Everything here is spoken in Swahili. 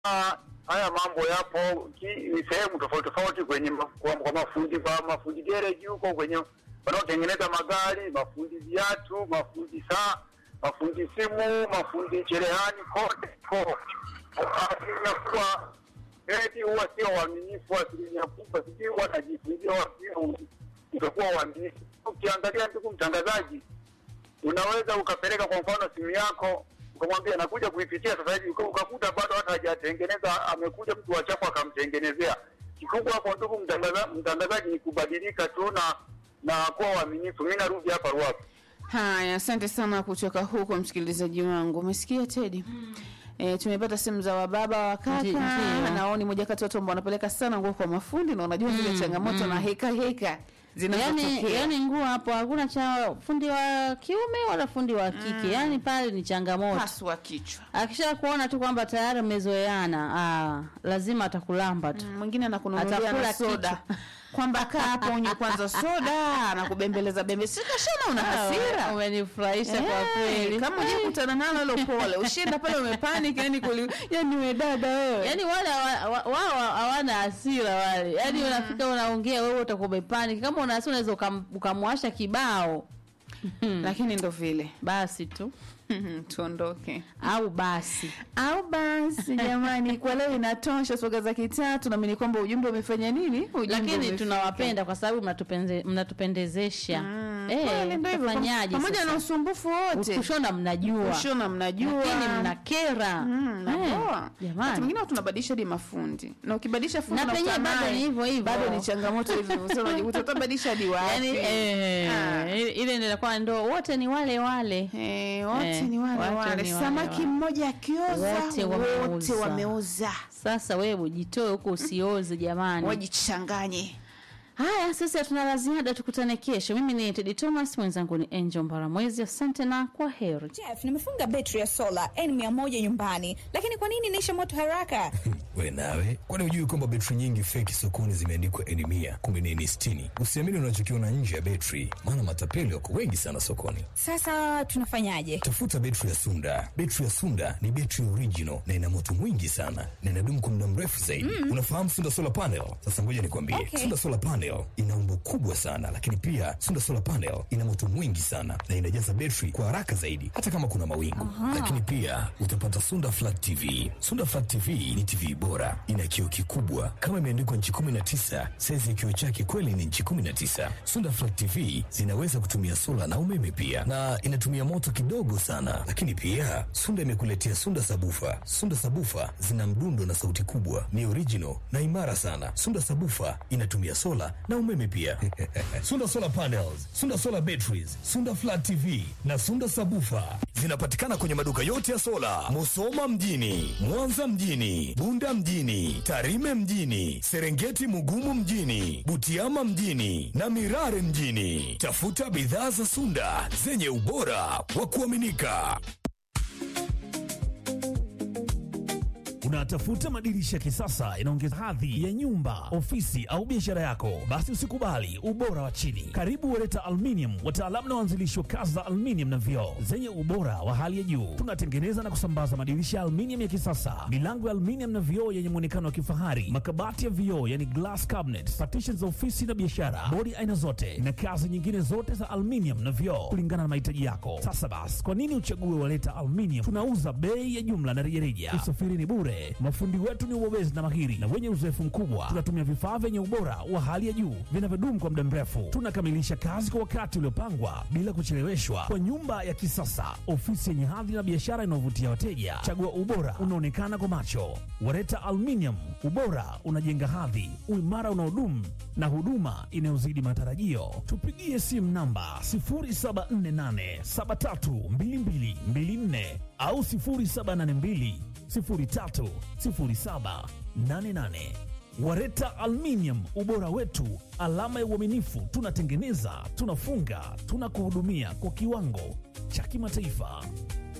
Ah, haya mambo yapo ki- ni sehemu tofauti tofauti kwenye ma- kwa, kwa mafundi kwa mafundi gereji huko kwenye wanaotengeneza magari, mafundi viatu, mafundi saa, mafundi simu, mafundi cherehani, kote ko asilimia kubwa eti huwa sio waaminifu asilimia kubwa, sijui wanajifungia wasio utakuwa waaminifu. Ukiangalia ndugu mtangazaji, unaweza ukapeleka kwa mfano simu yako ukamwambia nakuja kuipitia sasa hivi, uka- ukakuta bado hata hajatengeneza, amekuja mtu wa chafu akamtengenezea. Kikubwa hapo, ndugu mtangaza- mtangazaji, ni kubadilika tu na na kuwa waaminifu. Mi narudi hapa Ruapo. Haya, asante sana kutoka huko msikilizaji wangu. Umesikia Tedi? E, tumepata simu za wababa wa kaka Ndi- ndiyo. nao ni moja kati ya watu ambao wanapeleka sana nguo kwa mafundi na unajua zile changamoto na heka heka yani, zinazotokea. yani nguo hapo hakuna cha fundi wa kiume wala fundi wa kike yani pale ni changamoto paswa kichwa. akisha kuona tu kwamba tayari mmezoeana ah, lazima atakulamba tu Mm, Mwingine anakununulia Atakula na soda kichwa. kwamba kaa hapo unywe kwanza soda, anakubembeleza bembe, sikashona una hasira Ah, umenifurahisha kwa Eh, kweli kama hujakutana nalo hilo pole, ushinda pale umepanic, yani kuli, yani we dada wewe yaani wale hawa- wa- wao hawana hasira wale yaani unafika unaongea wewe utakuwa umepanic kama una hasira unaweza ukam- ukamwasha kibao lakini ndo vile basi tu tuondoke au basi au basi jamani kwa leo inatosha soga za kitatu naamini kwamba ujumbe umefanya nini ujumbe lakini umefika. tunawapenda kwa sababu mnatupenze- mnatupendezesha Mm, Eh, kweli ndo hivyo. tafanyaje pamoja sasa? na usumbufu wote kushona mnajua kushona mnajua lakini mnakera Mm, na Eh, poa. Wakati jamani mwingine watu tunabadilisha hadi mafundi na ukibadilisha fundi Na unakuta penyewe bado naye, ni hivyo hivyo. bado ni changamoto hivyo hivyo. Sasa unajikuta utabadilisha hadi wapi yani eh, Ah. ile- ile ndio inakuwa ndo wote ni wale wale Eh, wote Eh, ni wale wote wale ni wale samaki wale. mmoja akioza Wote wote wameuza. wameuza sasa wewe jitoe huko usioze jamani wajichanganye haya sasa tuna la ziada tukutane kesho mimi ni tedi thomas mwenzangu ni angel mbaramwezi asante na kwa heri Jeff, nimefunga betri ya sola N100 nyumbani, lakini kwa nini inaisha moto haraka? we nawe kwani hujui kwamba betri nyingi feki sokoni zimeandikwa eni mia kumbe ni eni sitini usiamini unachokiona nje ya betri maana matapeli wako wengi sana sokoni Sasa tunafanyaje? tafuta betri ya sunda betri ya sunda ni betri original na ina moto mwingi sana na inadumu kwa muda mrefu zaidi unafahamu sunda solar panel sasa ngoja nikwambie Okay. sunda solar panel ina umbo kubwa sana lakini pia sunda solar panel ina moto mwingi sana na inajaza betri kwa haraka zaidi hata kama kuna mawingu lakini pia utapata sunda flat tv sunda flat tv ni tv bora ina kioo kikubwa kama imeandikwa nchi 19 saizi ya kioo chake kweli ni nchi 19 sunda flat tv zinaweza kutumia sola na umeme pia na inatumia moto kidogo sana lakini pia sunda imekuletea sunda sabufa sunda sabufa zina mdundo na sauti kubwa ni original na imara sana sunda sabufa inatumia sola na umeme pia sunda solar panels sunda solar batteries sunda flat tv na sunda sabufa zinapatikana kwenye maduka yote ya sola musoma mjini mwanza mjini bunda mjini tarime mjini serengeti mugumu mjini butiama mjini na mirare mjini tafuta bidhaa za sunda zenye ubora wa kuaminika Unatafuta madirisha ya kisasa inaongeza hadhi ya nyumba, ofisi au biashara yako? Basi usikubali ubora wa chini. Karibu Wereta Aluminium, wataalamu na waanzilishi wa kazi za aluminium na vioo zenye ubora wa hali ya juu. Tunatengeneza na kusambaza madirisha ya aluminium ya kisasa, milango ya aluminium na vioo yenye muonekano wa kifahari, makabati ya vioo yani glass cabinet, partitions za ofisi na biashara, bodi aina zote na kazi nyingine zote za aluminium na vioo kulingana na mahitaji yako. Sasa basi, kwa nini uchague Wereta Aluminium? Tunauza bei ya jumla na rejareja, usafiri ni bure. Mafundi wetu ni wabobezi na mahiri na wenye uzoefu mkubwa. Tunatumia vifaa vyenye ubora wa hali ya juu vinavyodumu kwa muda mrefu. Tunakamilisha kazi kwa wakati uliopangwa bila kucheleweshwa, kwa nyumba ya kisasa, ofisi yenye hadhi na biashara inayovutia wateja. Chagua ubora unaonekana kwa macho. Wareta Aluminium, ubora unajenga hadhi, uimara unaodumu na huduma inayozidi matarajio. Tupigie simu namba 0748732224 au 0782 030788. Wareta Aluminium, ubora wetu, alama ya uaminifu. Tunatengeneza, tunafunga, tunakuhudumia kwa kiwango cha kimataifa.